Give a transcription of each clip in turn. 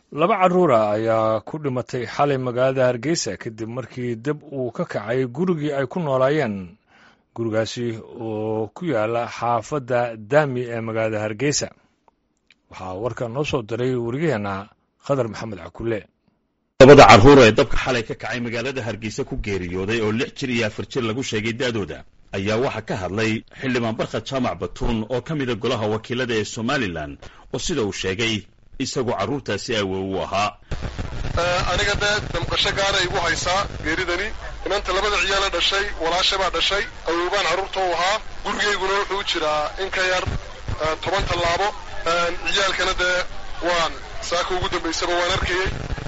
laba carruura ayaa ku dhimatay xalay magaalada hargeysa kadib markii dab uu ka kacay gurigii ay ku noolaayeen gurigaasi oo ku yaala xaafadda daami ee magaalada hargeysa waxaa warka noo soo diray wariyaheenna khadar maxamed cakulle labada carruur ee dabka xalay ka kacay magaalada hargeysa ku geeriyooday oo lix jir iyo afar jir lagu sheegay da'dooda ayaa waxaa ka hadlay xildhibaan barkhad jaamac batuun oo ka mida golaha wakiilada ee somalilan oo sida uu sheegay isagoo carruurtaasi awow u ahaa aniga dee damqasho gaara igu haysaa geeridani inanta labada ciyaala dhashay walaasha baa dhashay awowbaan carruurta u ahaa gurigayguna wuxuu jiraa in ka yar toban tallaabo ciyaalkana dee waan saaka ugu dambaysaba waan arkayey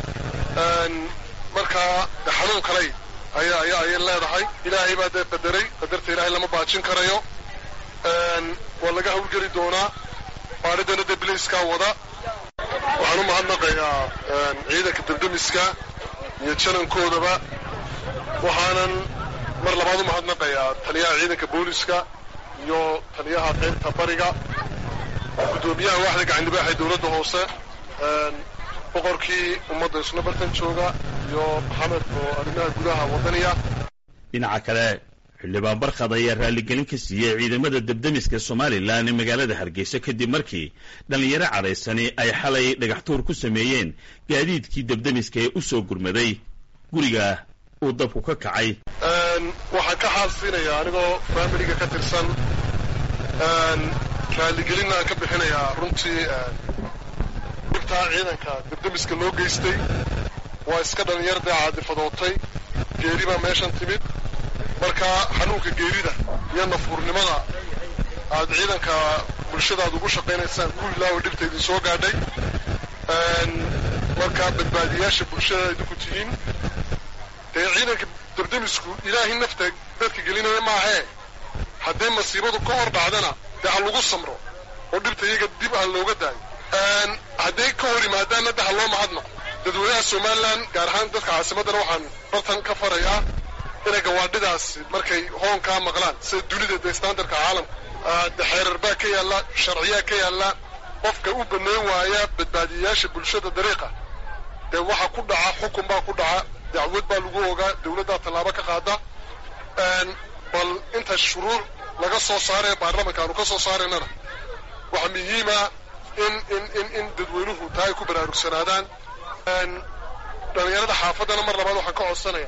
markaa xanuun kalay aya aya ayay leedahay ilaahay baa dee qadaray qadarta ilaahay lama baajin karayo waa laga hawlgeli doonaa baadhidana dee bilayskaa wada waxaan u mahadnaqayaa ciidanka debdemiska iyo janankoodaba waxaanan mar labaad u mahadnaqayaa taliyaha ciidanka booliska iyo taliyaha qaybta bariga guddoomiyaha waaxda gacandibaax ee dowladda hoose boqorkii ummadda isna bartan jooga iyo maxamed oo arrimaha gudaha waddaniya dhinaca kale xildhibaan barkhad ayaa raalligelin ka siiyey ciidamada debdemiska somalilan ee magaalada hargeysa kadib markii dhallinyaro cadhaysani ay xalay dhagaxtuur ku sameeyeen gaadiidkii debdemiska ee u soo gurmaday guriga uu dabku ka kacay waxaan ka xaalsiinayaa anigoo faamiliga ka tirsan raalligelinna aan ka bixinayaa runtii dhibtaa ciidanka debdemiska loo geystay waa iska dhallinyar dee caadifadootay geeri baa meeshan timid marka xanuunka geerida iyo nafuurnimada aad ciidanka bulshadaad ugu shaqaynaysaan ku ilaawa dhibta idin soo gaadhay markaa badbaadiyaasha bulshada idinku tihiin dee ciidanka debdemisku ilaahay nafta dadka gelinaya maahee haddii masiibadu ka hor dhacdana dee ha lagu samro oo dhibta iyaga dib ha looga daayo hadday ka hor yimaadaanna de ha loo mahadnaqo dadweynaha somalilan gaar ahaan dadka caasimaddana waxaan bartan ka farayaa inay gawaadhidaas markay hoonkaa maqlaan sida dunida dee standardka caalamka de xeerar baa ka yaalla sharciyaa ka yaalla qofka u bannayn waaya badbaadiyayaasha bulshada dariiqa dee waxa ku dhaca xukun baa ku dhaca dacwad baa lagu ogaa dawladdaa tallaabo ka qaada bal inta shuruuc laga soo saaraya baarlamanka aanu ka soo saaraynana waxaa muhiima in in in in dadweynuhu taa ay ku baraarugsanaadaan dhallinyarada xaafaddana mar labaad waxaan ka codsanaya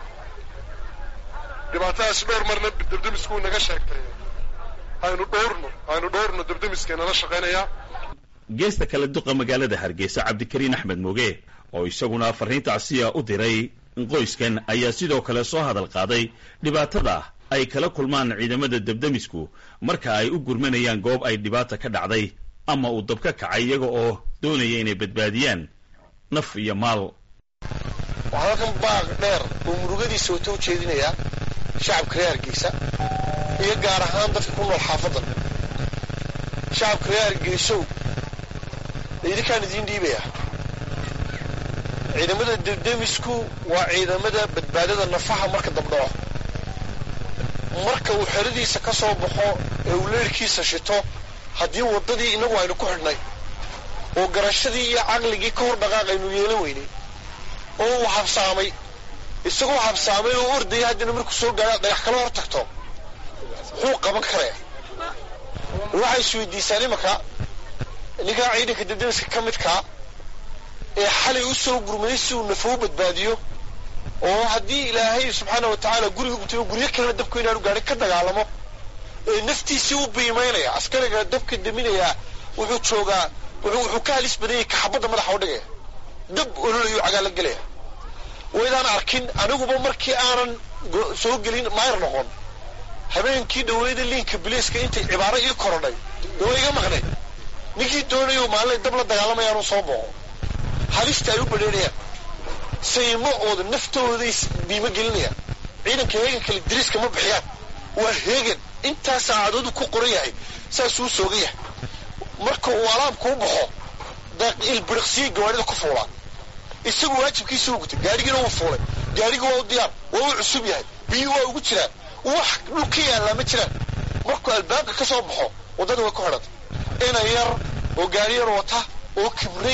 dhibaatadaas dhowr marna debdemisku naga sheegtay aynu dhowrno aynu dhowrno debdemiska nala shaqaynaya geesta kale duqa magaalada hargeysa cabdikariin axmed moge oo isaguna farriintaasiya u diray qoyskan ayaa sidoo kale soo hadal qaaday dhibaatada ay kala kulmaan ciidamada debdemisku marka ay u gurmanayaan goob ay dhibaata ka dhacday ama uu dab ka kacay iyaga oo doonaya inay badbaadiyaan naf iyo maal waxaa halkan baaq dheer oo murugadiisa wata u jeedinayaa shacabka reer hargeysa iyo gaar ahaan dadka ku nool xaafaddan shacabka reer hargeysow idinkaan idiin dhiibaya ciidamada debdemisku waa ciidamada badbaadada nafaha marka dabdhaco marka uu xeradiisa ka soo baxo ee uu leerhkiisa shito haddii waddadii innagu aynu ku xidhnay oo garashadii iyo caqligii ka hor dhaqaaq aynu yeelan weynay oo uu habsaamay isagoo habsaamay oo ordaya haddana markuu soo gaadha dhagax kala hor tagto muxuu qaban karaya waxay isweydiisaan imanka ninkaa ciidanka debdemiska ka midkaa ee xalay u soo gurmaday si uu nafo u badbaadiyo oo haddii ilaahay subxaana wa tacaala guriga gutay oo guryo kalena dabku inaanu gaadhin ka dagaalamo ee naftiisii u biimaynaya askariga dabka deminayaa wuxuu joogaa wuxuu ka halis badanyay kaxabadda madaxa u dhigaya dab ololayu cagaala gelaya waydaan arkin aniguba markii aanan soo gelin mayr noqon habeenkii dhaweyda liinka biliiska intay cibaaro ii korodhay dee waa iga maqnay ninkii doonayo maalinay dab la dagaalamayaanu soo booqo halista ay u badheerayaan saymacooda naftooday biimo gelinayaan ciidanka heegan kale diriiska ma bixiyaan waa heegan intaa saacadoodu ku qoran yahay saasuu sooga yahay marka uu alaamka u baxo ilbiriqsiya gawaadhida ku fuulaan isagu waajibkiisa u gutay gaadhigiina wuu fuulay gaadhigi waa u diyaar waa u cusub yahay biyi waa ugu jiraan wax dhul ka yaallaa ma jiraan markuu albaabka ka soo baxo waddada way ku xidhantay ina yar oo gaari yar wata oo kibray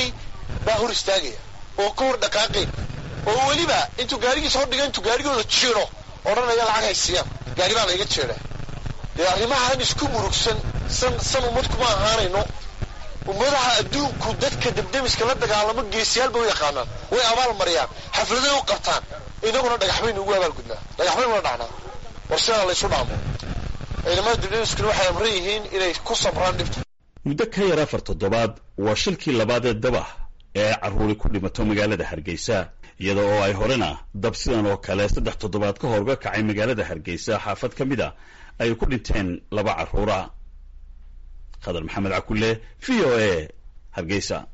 baa hor istaagaya oo ka hor dhaqaaqayn oo weliba intuu gaarigiisa hor dhiga intuu gaarigooda jiiro odhanaya lacag haysiiyaan gaari baa layga jeedaa dee arrimahan isku murugsan san san ummad kuma ahaanayno ummadaha adduunku dadka debdemiska la dagaalamo geesiyaal bay u yaqaanaan way abaal mariyaan xafladay u qabtaan inaguna dhagax baynu ugu abaalgudnaa dhagax baynula dhacnaa war sidaa laysu dhaamo ciidamada debdemiskuna waxay amran yihiin inay ku sabraan dhibta muddo ka yar afar toddobaad waa shilkii labaad ee dabah ee ay carruuri ku dhimato magaalada hargeysa iyada oo ay horena dab sidan oo kale saddex toddobaad ka hor uga kacay magaalada hargeysa xaafad ka mid a ay ku dhinteen laba carruura khadar maxamed cakulle v o a hargeysa